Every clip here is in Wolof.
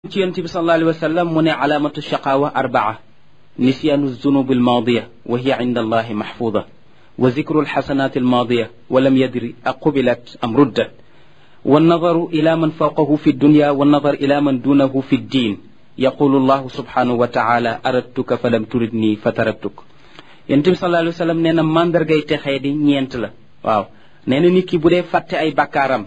ci yonent bi sallallahu alayhi wa sallam mu ne alaamatu shaqaawa arbaa nisyaanu zunubi almaadiya wa hiya inda allahi maxfuuda wa zikru alxasanaati almaadiya wa lam yadri aqubilat am ruddat والنظر إلى من فوقه في الدنيا والنظر إلى من دونه في الدين يقول الله سبحانه وتعالى أردتك فلم تردني فتركتك yonent bi sallallahu alayhi wa sallam nee na mandargay texee di ñeent la waaw nee na nit ki bu dee fàtte ay bakkaaram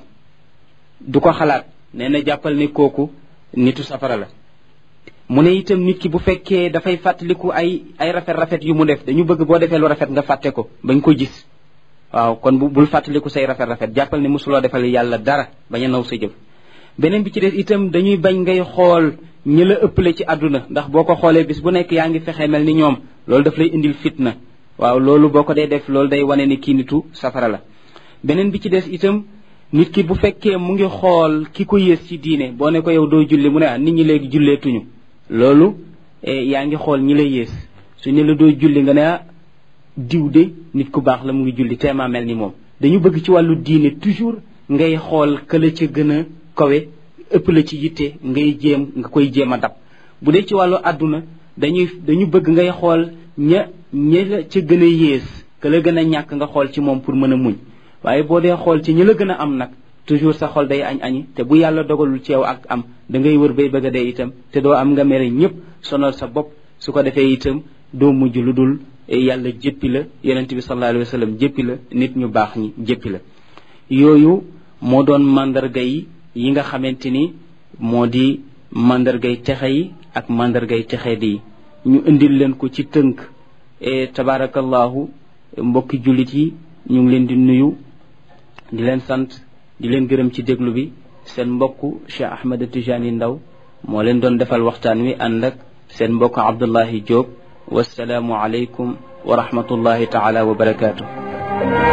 du ko xalaat nee na jàppal ni kooku nitu safara la mu ne itam nit ki bu fekkee dafay fàttaliku ay ay rafet-rafet yu mu def dañu bëgg boo defee lu rafet nga fàtte ko bañ ko gis waaw kon bu bul fàttaliku say rafet-rafet jàppal ni mosuloo defal yàlla dara bañ a naw sa jëf beneen bi ci des itam dañuy bañ ngay xool ñi la ëppale ci àdduna ndax boo ko xoolee bis bu nekk yaa ngi fexe mel ni ñoom loolu daf lay indil fitna waaw loolu boo ko dee def loolu day wane ni kii nitu safara la beneen bi ci des itam nit ki bu fekkee mu ngi xool ki ko yées ci diine boo ne ko yow doo julli mu ne ah nit ñi léegi julleetuñu loolu yaa ngi xool ñi la yées su ne la doo julli nga ne ah diw de nit ku baax la mu ngi julli teemaa mel ni moom dañu bëgg ci wàllu diine toujours ngay xool këla ca gën a kawe ëpp la ci yitte ngay jéem nga koy jéem a dab bu dee ci wàllu àdduna dañuy dañu bëgg ngay xool ña ña ca gën a yées ka la gën a ñàkk nga xool ci moom pour mën a muñ waaye boo dee xool ci ñi la gën a am nag toujours sa xol day añ añi te bu yàlla dogalul ci yow ak am da ngay wër bay bëgg a dee itam te doo am nga mere ñëpp sonal sa bopp su ko defee itam doo mujj lu dul yàlla jéppi la yonent bi sallallahu alayhi wa sallam jéppi la nit ñu baax ñi jéppi la yooyu moo doon mandarga yi yi nga xamante ni moo di mandargay texe yi ak mandargay texe di ñu indil leen ko ci tënk e tabarakallahu mbokki jullit yi ñu ngi leen di nuyu di leen sant di leen gërëm ci déglu bi seen mbokku Cheikh Ahmed Tijani Ndaw moo leen doon defal waxtaan wi ànd ak seen mbokk Abdullahi Diop wasalaamu aleykum wa rahmatullahi taala wa barakaatu